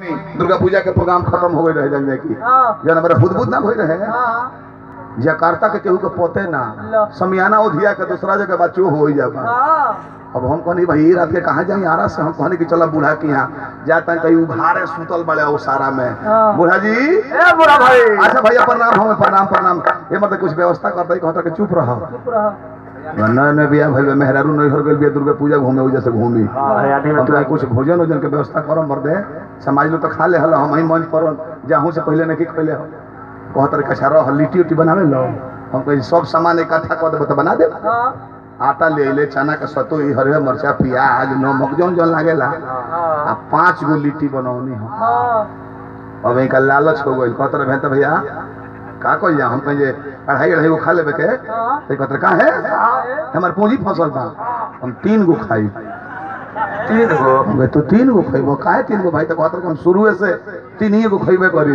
दुर्गा पूजा के प्रोग्राम खत्म हो गए रहे जन की हाँ जन हमारा बुदबुद ना भइल रहे हाँ जकार्ता के केहू के पोते ना लो। समियाना उधिया के दूसरा जगह बच्चो हो ही जाबा हाँ अब हम कहनी भाई ये रात के कहाँ जाई आरा से हम कहनी कि चला बूढ़ा के यहाँ जाता कहीं उभारे सुतल बड़े ओ सारा में हाँ। बूढ़ा जी ए बुरा भाई अच्छा भैया प्रणाम हमें प्रणाम प्रणाम ये मतलब कुछ व्यवस्था करता कहता कि चुप रहो चुप रहो नए नए बिया भइल बा, मेहरारू नहीं हो गइल बिया दुर्गा पूजा घूमे वजह से घूमी हम तो कुछ भोजन वोजन के व्यवस्था करो मर्दे समाज लो तो खा ले हल हम ही मंच पर जाहू से पहले नहीं खैले हो कहत रे कछा रह लिट्टी उट्टी बनावे लो हम कहीं सब सामान इकट्ठा कर देबो तो बना दे हाँ आटा ले ले चना के सतो ई हरे मरचा प्याज नमक जौन जौन लागेला हाँ आ पांच गो लिट्टी बनौनी हम हाँ अब इनका लालच हो गइल कहत रहे भैया का कइल जा हम कहीं जे अढ़ाई अढ़ाई गो खा लेबे के हाँ तो कहत रहे का है हमार पूंजी फसल बा हम तीन गो खाई तीन गो हम कहे, तू तीन गो खैबो काहे तीन गो भाई तो कहत रहे कि हम शुरुए से तीन ही गो खैबे करी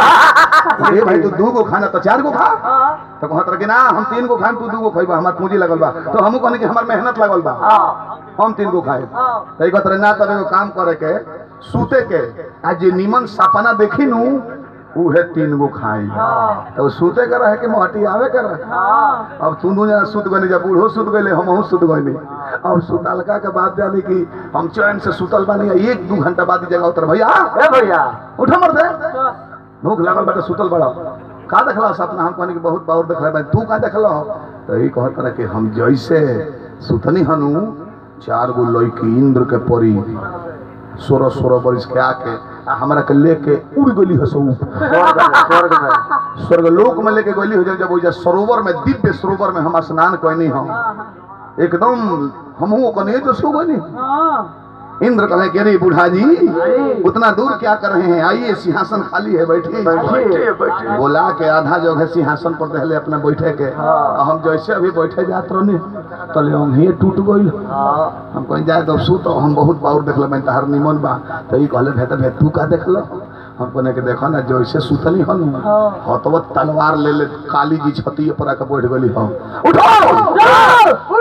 ए भाई तू दू गो खाना तो चार गो खा हाँ तो कहत रहे कि ना हम तीन गो खाएम तू दू गो खैबा हमार पूंजी लगल बा तो हमहू कहनी कि हमार मेहनत लगल बा हाँ हम तीन गो खाए हाँ तो ई कहत रहे ना तब एगो काम करे के सूते के आ जे निमन सपना देखी नू उहे तीन गो खाई हाँ तो सूते के रहे कि मोहटी आवे के रहे हाँ अब तू जना सुत गनी जब बूढ़ो सुत गए हमहू सुत गनी अब सुतलका के बाद जानी कि हम चैन से सुतल बानी आ एक दू घंटा बाद ई जगह उतर भैया ए भैया उठा मर दे तो भूख लागल बाटे सुतल बड़ा का देखला सपना हम कहनी कि बहुत बार देखला बा तू का देखला तो ई कहत रहे कि हम जैसे सुतनी हनु चार गो लड़की इंद्र के परी सोलह सोलह बरिस के आके आ हमरा के लेके उड़ गली हसो स्वर्ग में स्वर्ग लोक में लेके गली हो जब जब ओइजा सरोवर में दिव्य सरोवर में हम स्नान कैनी हम एकदम हमहू कनिए जो सो गनी हाँ इंद्र कहे कि अरे बूढ़ा जी उतना दूर क्या कर रहे हैं आइए सिंहासन खाली है बैठिए बैठिए बैठिए बोला के आधा जगह सिंहासन पर दहले अपना बैठे के हाँ। हम जैसे अभी बैठे जात रहने तले हम टूट गइल हाँ हम कहीं जाए तो सुत हम बहुत बाउर देखल मैं तहार निमन बा तो ई कहले भेत भे तू का देखल हम कहने के देखो ना जैसे सुतली हन हाँ। हतवत तलवार ले ले काली जी छती पर आके बैठ गली हम उठो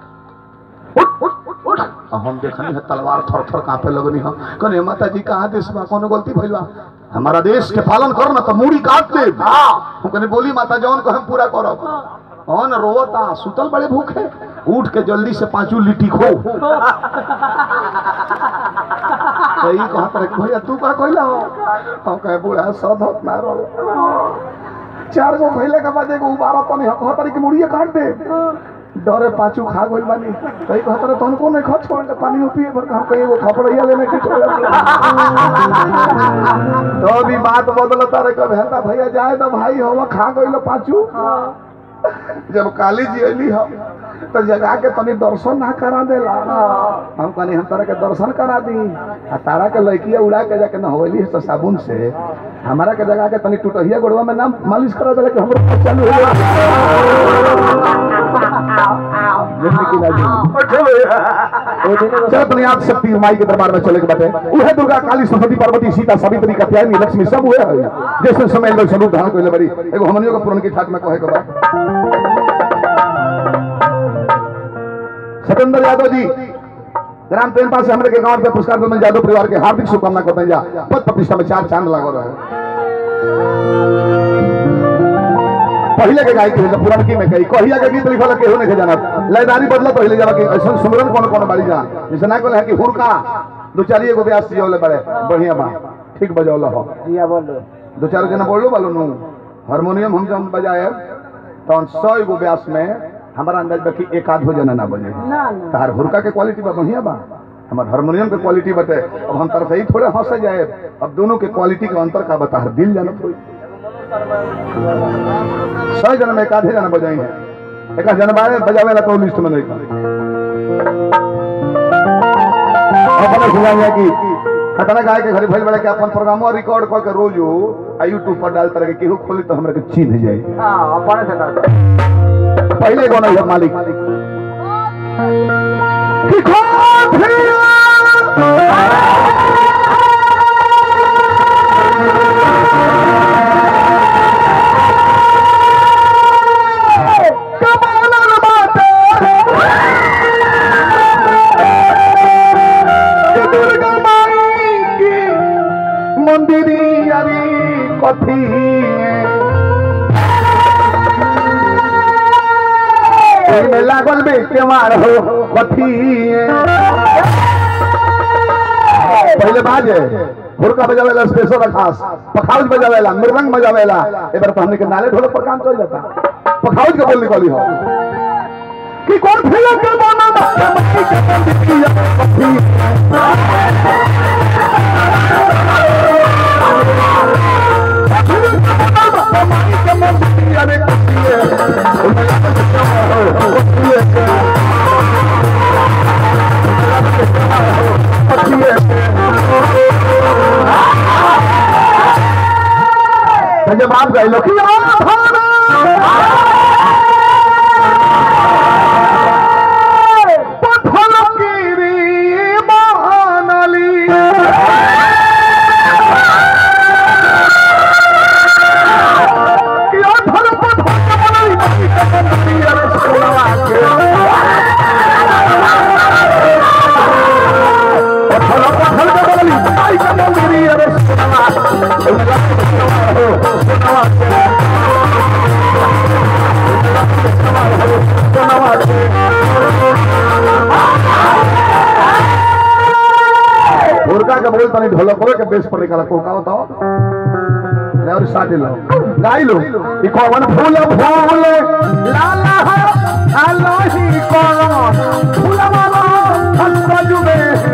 उठ उठ उठ उठ आ हम देखनी है तलवार थर थर कांपे लगनी हम कहने माता जी कहाँ देश बा कोनो गलती भइल बा हमारा देश के पालन कर ना तो मूड़ी काट दे हम कहने बोली माता जौन को हम पूरा करब कौन रोवता सुतल बड़े भूखे उठ के जल्दी से पांचू लिट्टी खो तो ई कहत रहे भैया तू का कहला हो हम कहे बूढ़ा सद होत ना रो चार गो भइले के बाद एगो उबारा तनी हम कहत रहे कि मुड़िए काट दे डरे पाछू खा गइल बानी तो ई कहत रहे तन को नहीं खा छोड़ दे पानी पिए भर हम कहीं एगो खपड़िया लेने की छोड़ तो अभी बात बदलता रहे कब हेता भैया जाए तो भाई हम खा गइल पाछू जब काली जी अली हम तो जगा के तनी दर्शन ना करा देला हम कहनी हम तारा के दर्शन करा दी आ तारा के लड़किया उड़ा के जाके नहवली है तो साबुन से हमारा के जगा के तनी टूटहिया गोड़वा में नाम मालिश करा देला कि हमरो पेट चालू हो गया जिंदगी ना जी चल अपने आप शक्ति माई के दरबार में चले के बाटे उहे दुर्गा काली सरस्वती पार्वती सीता सावित्री कात्यायनी लक्ष्मी सब हुए है जैसे समय लोग स्वरूप धारण कइले बड़ी एगो हमनियो के पुरान की ठाट में कहे के बा सत्येंद्र यादव जी ग्राम प्रेम पास से हमरे के गांव पे पुरस्कार मिल यादव परिवार के हार्दिक शुभकामना करते हैं जा पद प्रतिष्ठा में चार चांद लागो रहे पहले के गायक है पुरानकी में कही कहिया के गीत लिखल केहू नहीं जाना लयदारी बदला पहले जब कि ऐसा सुमरन कौन कौन बाड़ी जा जैसे ना कहले है कि हुरका दो चार एगो ब्यास जियोले बड़े बढ़िया बा ठीक बजौल हो जिया बोलो दो चार जना बोलो बालो नु हारमोनियम हम जब बजाए तो सौ एगो ब्यास में हमारा अंदाज बा कि एक आध हो जना ना बजे ना ना तार हुरका के क्वालिटी बा बढ़िया बा हमार हारमोनियम के क्वालिटी बटे अब हम तरफ ही थोड़े हंस जाए अब दोनों के क्वालिटी का अंतर का बता दिल जानत होई सौ जना में एक आधे जना बजाई है एक आध जना बारे बजावे ला तो लिस्ट में नहीं था अपने सुना है कि खतरा गाय के घरे भइल बड़े के अपन प्रोग्राम रिकॉर्ड कर के रोज आ यूट्यूब पर डाल तरह के केहू खोली तो हमरा के चिन्ह जाए हाँ अपने से कर पहले कौन है मालिक कि खो दुर्गा माई की मंदिरी अरी कथी में लागल बे केवार हो कथी पहले बाजे हुरका बजावेला स्पेशल खास पखाउज बजावेला मृदंग बजावेला एबार तो हमने के नाले ढोलक पर काम चल जाता पखाउज के बोल निकली हो कि कौन फिल्म के बना जब आप गए लोग हुरका के बोल तनी ढोलक के बेस पर निकाला को का बताओ ले और साथ लो गाई लो ई कौन फूल फूल लाला है आलोही कौन फूल वाला हंस जुबे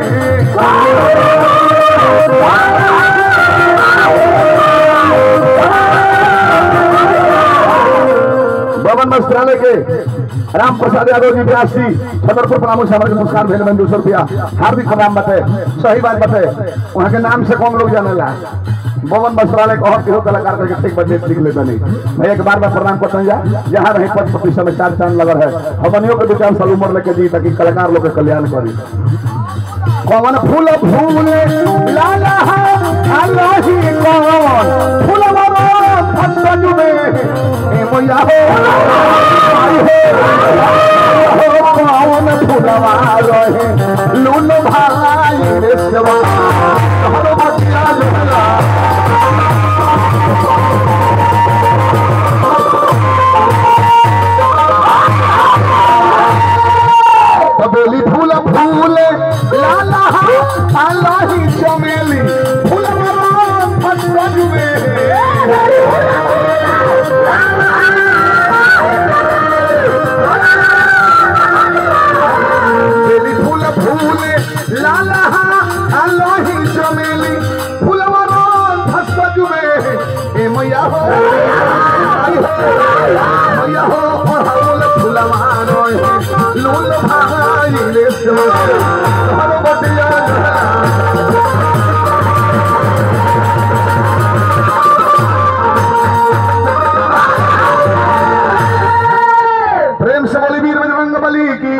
भवन वस्त्रालय के राम प्रसाद यादव जी व्यासी छतरपुर प्रमुख हमारे नमस्कार भेल में दो सौ रुपया हार्दिक प्रणाम बते सही बात बते वहाँ के नाम से कौन लोग जानेला भवन वस्त्रालय को केहू कलाकार करके ठीक बजे लिख लेता नहीं मैं एक बार बार प्रणाम करता जा जहाँ रही पद प्रतिशत में चार चांद लगा है हमनियों के दो चार साल उम्र लेके जी ताकि कलाकार लोग के कल्याण करी कौन फूल फूल लाला आलोही कौन फूल मारो फट जुबे ए मैया हो आई हो हो कौन फूलवा रहे लून भाई रे सेवा हरो बतिया लोला बेली फूल फूल लाला आलाही चमेली फूल मारो फट जुबे बेली फूल फूल लाला आलाही चमेली फूल मारो फट जुबे ए मैया हो आई हो मैया हो ओढ़ाउल फूल मारो लूल भाई रे सो हर बटिया प्रेम से बोली वीर बजरंग बली की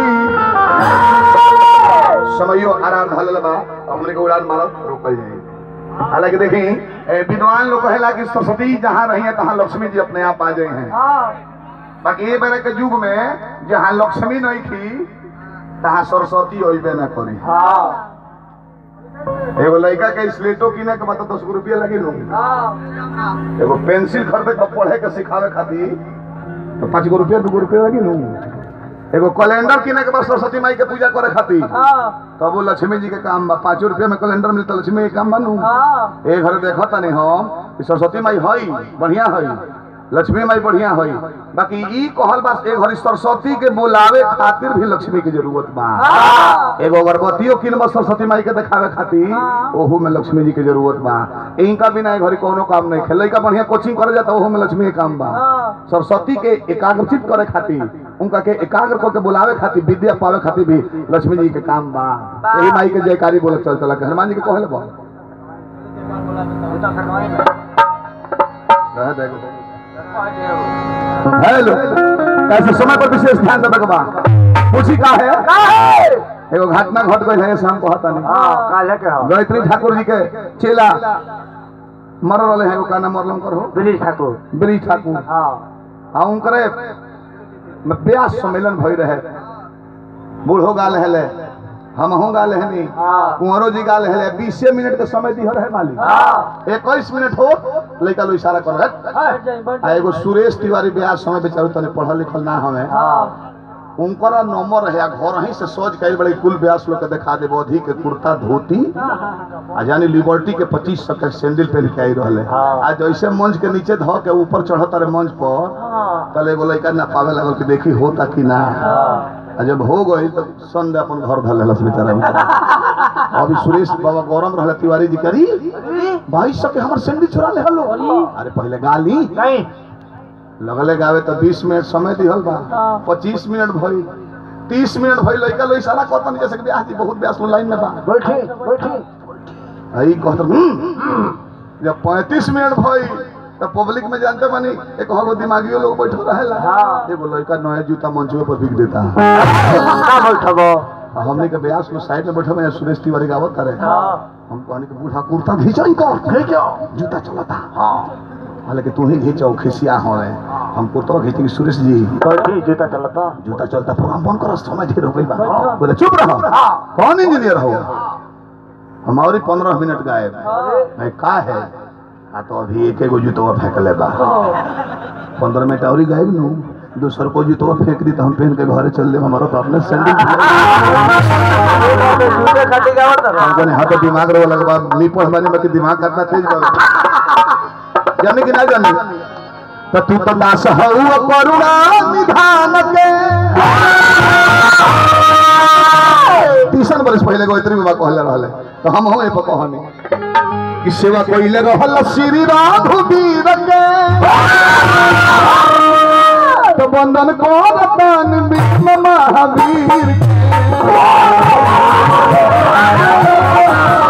समयो आराम ढालल बा हमने के उड़ान मारत रुकल जाई हालांकि देखी ए, विद्वान लोग कहेला कि सरस्वती जहाँ रही है तहाँ लक्ष्मी जी अपने आप आ जाए हैं बाकी ये बेरे के युग में जहाँ लक्ष्मी नहीं थी तहाँ सरस्वती अबे न करी एगो लड़का के स्लेटो किने के बता दस गो रुपया लगी लो एगो पेंसिल खरीदे के पढ़े के सिखावे खातिर तो पाँच गो रुपया दू गो रुपया लगी लो एगो कैलेंडर किने के बाद सरस्वती माई के पूजा करे खातिर तब वो लक्ष्मी जी के काम बा पाँचो रुपया में कैलेंडर मिलता लक्ष्मी के काम बनू ए घर देखो तनी हम कि सरस्वती माई हई बढ़िया हई लक्ष्मी माई बढ़िया हई बाकी ई कहल बा ए घड़ी सरस्वती के बुलावे खातिर भी लक्ष्मी की जरूरत बा एगो अगरबत्तियों किनब सरस्वती माई के देखावे खातिर ओहू में लक्ष्मी जी के जरूरत बा इनका बिना ए घड़ी कोनो काम नहीं खेले का बढ़िया कोचिंग करे जाता ओहू में लक्ष्मी के काम बा सरस्वती के एकाग्रचित करे खातिर उनका के एकाग्र को के बुलावे खातिर विद्या पावे खातिर भी लक्ष्मी जी के काम बा यही माई के जयकारी बोले चल चला के हनुमान जी के कहले बा रह देगा हेलो कैसे समय पर विशेष ध्यान देवे के बा पूछी का है एगो घटना घट गई है शाम को हता नहीं काले के हो गायत्री ठाकुर जी के चेला मर रहे हैं का नाम मरलम करो दिलीप ठाकुर ब्रिज ठाकुर हाँ आ उनकरे में व्यास सम्मेलन भई रहे बूढ़ो गाल हेले हम हूँ गाल है नहीं हाँ। कुंवरों जी गाल है बीसे मिनट के समय दिहर है मालिक हाँ इक्कीस मिनट हो लड़का लो इशारा कर बैठ जाइए बैठ आ एगो सुरेश तिवारी ब्याह समय बेचारू तने पढ़ल लिखल ना हमें हाँ उनकरा नंबर है घर ही से सोच के बड़े कुल ब्यास लोग के दिखा देबो अधिक के कुर्ता धोती आ जानी लिबर्टी के पच्चीस सौ के सैंडल पहन के आई रहले हाँ। आ जैसे मंच के नीचे धो के ऊपर चढ़त रहे मंच पर हाँ तले एगो लड़का ना पावे लगल कि देखी होता कि ना हाँ आ जब हो गई तो संडे अपन घर धर लेलस बेचारा अभी सुरेश बाबा गौरम रहले तिवारी जी करी भाई सब के हमर सैंडल चुरा ले हलो अरे पहले गाली नहीं लगले गावे तो 20 मिनट समय दिहल बा हाँ। 25 मिनट भई 30 मिनट भई लइका लो इशारा करता नहीं जैसे कि ब्याह जी बहुत ब्यास लो लाइन में बा बैठी बैठी आई कहत "हम्म।" जब 35 मिनट भई तो पब्लिक में जानते बानी एक हगो दिमागियो लोग बैठल रहेला हाँ। एगो लइका नया जूता मंचवे पर बिक देता ना बैठबो आ हमने के ब्यास को साइड में बैठल में सुरेश तिवारी गावत करे हाँ हम कहनी कि बूढ़ा कुर्ता घिंचई का खींचो जूता चलता हाँ हालांकि तू ही घिंचो खिसिया हो रे हम कुर्ता खींचेंगे सुरेश जी बैठी जूता चलता जूता चलता प्रोग्राम बंद करो समय ढेर हो गई बा बोले चुप रहो कौन इंजीनियर हो हम और पंद्रह मिनट गायब मैं का है आ तो अभी एक एगो जूतवा फेंक ले बा पंद्रह मिनट और ही गायब नू दूसर को जूतवा फेंक दी तो हम पहन के घरे चल ले हमारा तो अपने सैंडल जूते खाती गावत रहो हमको नहीं हाथ दिमाग रो लगा नहीं पढ़ माने में कि दिमाग कितना तेज कर जाने कि ना जाने तो तू तो दास हऊ करुणा निधान के तीसन बरस पहले गोयत्री बाबा कहले रहले तो हम हूं ए पर कहनी कि सेवा कइले रहल श्री राघवीर के तो बंधन करतन विष्णु महावीर के